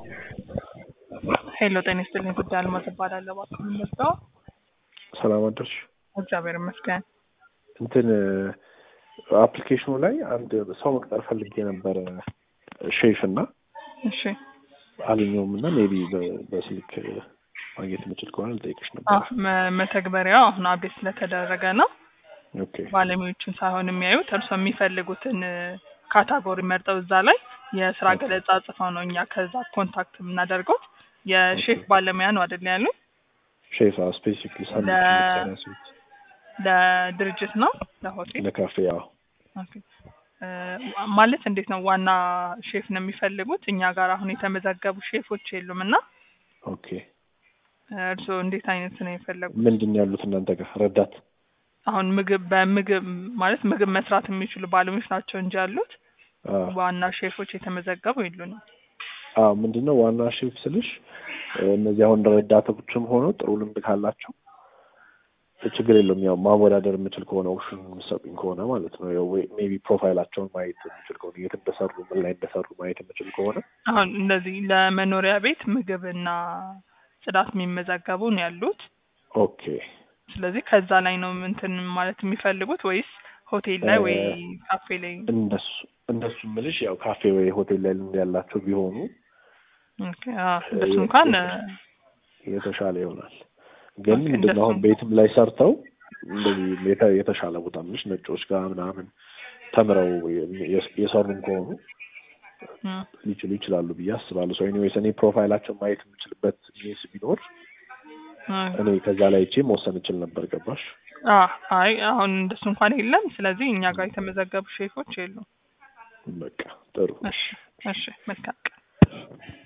ሄሎ ጤና ይስጥልኝ ጉዳይ አልማዝ እባላለሁ። እባክህ ምን ልርዳው? ሰላም አደርሽ። እግዚአብሔር ይመስገን። እንትን አፕሊኬሽኑ ላይ አንድ ሰው መቅጠር ፈልጌ ነበረ ሼፍ እና እሺ አገኘውም እና ሜቢ በስልክ ማግኘት የምችል ከሆነ ልጠይቅሽ አዎ፣ ነበር። መ- መተግበሪያው አሁን አፕዴት ስለተደረገ ነው ኦኬ ባለሙያዎችን ሳይሆን የሚያዩት እርሶ የሚፈልጉትን ካታጎሪ መርጠው እዛ ላይ የስራ ኦኬ። ገለጻ ጽፈው ነው እኛ ከዛ ኮንታክት የምናደርገው። የሼፍ ባለሙያ ነው አይደል ያሉ? ሼፍ ስፔሲፊክሊ ሳንዱች ለ- የምትሰራ ሴት ለድርጅት ነው ለሆቴል? ለካፌ ያው ኦኬ። እ፣ ማለት እንዴት ነው ዋና ሼፍ ነው የሚፈልጉት? እኛ ጋር አሁን የተመዘገቡ ሼፎች የሉም እና ኦኬ እርስዎ እንዴት አይነት ነው የፈለጉት? ምንድን ነው ያሉት እናንተ ጋር ረዳት አሁን ምግብ በምግብ ማለት ምግብ መስራት የሚችሉ ባለሙያዎች ናቸው እንጂ ያሉት አዎ ዋና ሼፎች የተመዘገቡ የሉንም። አዎ ምንድን ነው ዋና ሼፍ ስልሽ እነዚህ አሁን ረዳቶችም ሆኖ ጥሩ ልምድ ካላቸው ችግር የለውም። ያው ማወዳደር የምችል ከሆነ ኦፕሽን የምሰጡኝ ከሆነ ማለት ነው። ያው ወይ ሜቢ ፕሮፋይላቸውን ማየት የምችል ከሆነ የት እንደሰሩ ምን ላይ እንደሰሩ ማየት የምችል ከሆነ አሁን እንደዚህ ለመኖሪያ ቤት ምግብና ጽዳት የሚመዘገቡ ነው ያሉት። ኦኬ ስለዚህ ከዛ ላይ ነው እንትን ማለት የሚፈልጉት ወይስ ሆቴል ላይ ወይ ካፌ ላይ? እንደሱ እንደሱ ምልሽ ያው ካፌ ወይ ሆቴል ላይ ልምድ ያላቸው ቢሆኑ ኦኬ፣ አዎ፣ እንደሱ እንኳን የተሻለ ይሆናል። ግን ኦኬ፣ ምንድን ነው አሁን እንደሱ- ቤትም ላይ ሰርተው እንደዚህ የተ- የተሻለ ቦታ ምልሽ ነጮች ጋር ምናምን ተምረው የስ- የሰሩም ከሆኑ እ፣ ሊችሉ ይችላሉ ብዬ አስባለሁ። ሰው ኤኒዌይስ እኔ ፕሮፋይላቸው ማየት የምችልበት ሚንስ ቢኖር እ፣ እኔ ከዛ ላይ አይቼ መወሰን እችል ነበር። ገባሽ? አ አይ አሁን እንደሱ እንኳን የለም። ስለዚህ እኛ ጋር የተመዘገቡ ሼፎች የሉም። በቃ ጥሩ። እሺ፣ እሺ፣ መልካም ቀን።